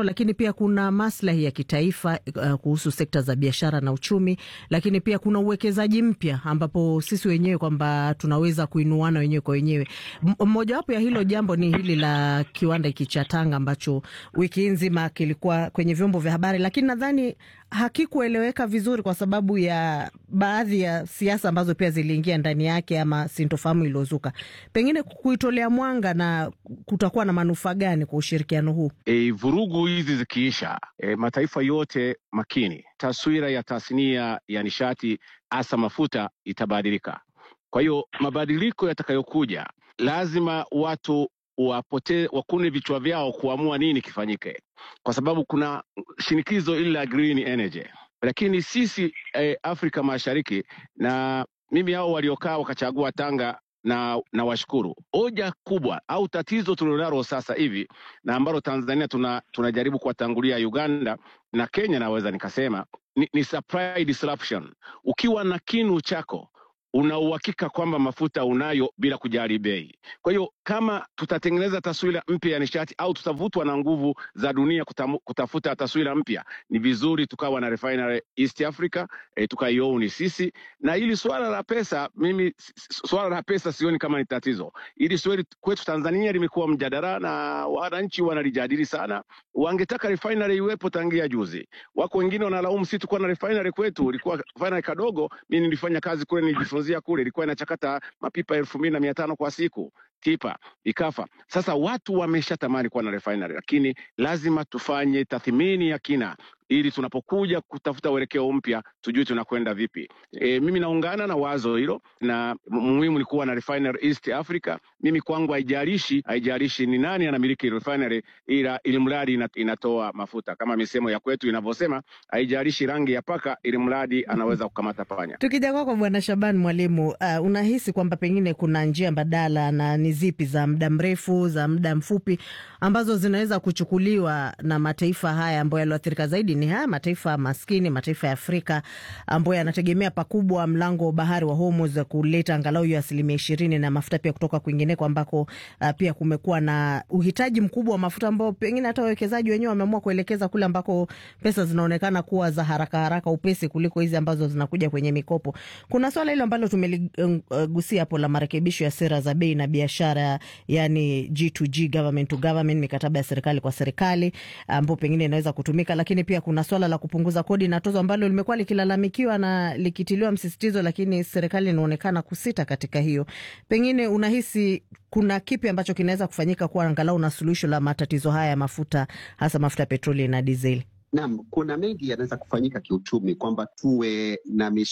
ushirikiano, lakini pia kuna maslahi ya kitaifa uh, kuhusu sekta za biashara na uchumi, lakini pia kuna uwekezaji mpya ambapo sisi wenyewe kwamba tunaweza kuinuana wenyewe kwa wenyewe. Mmojawapo ya hilo jambo ni hili la kiwanda hiki cha Tanga ambacho wiki nzima kilikuwa kwenye vyombo vya habari, lakini nadhani hakikueleweka vizuri kwa sababu ya baadhi ya siasa ambazo pia ziliingia ndani yake ama sintofahamu iliyozuka. Pengine kuitolea mwanga na kutakuwa na manufaa gani kwa ushirikiano huu? E, vurugu hizi zikiisha, e, mataifa yote makini, taswira ya tasnia ya nishati hasa mafuta itabadilika. Kwa hiyo mabadiliko yatakayokuja, lazima watu wapote wakune vichwa vyao kuamua nini kifanyike, kwa sababu kuna shinikizo ili la green energy, lakini sisi eh, Afrika Mashariki na mimi hao waliokaa wakachagua Tanga na, na washukuru. Hoja kubwa au tatizo tulilonalo sasa hivi na ambalo Tanzania tuna, tunajaribu kuwatangulia Uganda na Kenya, naweza nikasema ni, ni supply disruption. Ukiwa na kinu chako una uhakika kwamba mafuta unayo bila kujali bei. Kwa hiyo kama tutatengeneza taswira mpya ya nishati au tutavutwa na nguvu za dunia kutamu, kutafuta taswira mpya, ni vizuri tukawa na refinery East Africa e, tukaioni sisi. Na hili swala la pesa, mimi swala la pesa sioni kama ni tatizo. Hili swali kwetu Tanzania limekuwa mjadala na wananchi wanalijadili sana. Wangetaka refinery iwepo tangia juzi. Wako wengine wanalaumu sisi tukuwa na refinery kwetu, ilikuwa refinery kadogo. Mimi nilifanya kazi kule, nilijifunzia kule, ilikuwa inachakata mapipa elfu mbili na mia tano kwa siku tipa ikafa. Sasa watu wameshatamani kuwa na refinery, lakini lazima tufanye tathmini ya kina ili tunapokuja kutafuta uelekeo mpya tujue tunakwenda vipi. E, mimi naungana na wazo hilo, na muhimu ni kuwa na refinery East Africa. Mimi kwangu haijalishi haijalishi ni nani anamiliki refinery, ila ili mradi inatoa mafuta kama misemo ya kwetu inavyosema, haijalishi rangi ya paka, ili mradi anaweza kukamata panya. Tukija kwako Bwana Shaban Mwalimu, uh, unahisi kwamba pengine kuna njia mbadala na ni zipi za muda mrefu, za muda mfupi ambazo zinaweza kuchukuliwa na mataifa haya ambayo yaliathirika zaidi ni haya mataifa maskini, mataifa ya Afrika ambayo yanategemea pakubwa mlango wa bahari wa Hormuz kuleta angalau hiyo asilimia ishirini na mafuta pia kutoka kwingineko ambako uh, pia kumekuwa na uhitaji mkubwa wa mafuta ambao pengine hata wawekezaji wenyewe wameamua kuelekeza kule ambako pesa zinaonekana kuwa za haraka haraka upesi kuliko hizi ambazo zinakuja kwenye mikopo. Kuna swala hilo ambalo tumeligusia hapo la marekebisho ya sera za bei na biashara, yani G2G, government to government, mikataba ya serikali kwa serikali ambao pengine inaweza kutumika, lakini pia kuna swala la kupunguza kodi na tozo ambalo limekuwa likilalamikiwa na likitiliwa msisitizo, lakini serikali inaonekana kusita katika hiyo. Pengine unahisi kuna kipi ambacho kinaweza kufanyika kuwa angalau na suluhisho la matatizo haya ya mafuta, hasa mafuta ya petroli na dizeli? Naam, kuna mengi yanaweza kufanyika kiuchumi, kwamba tuwe na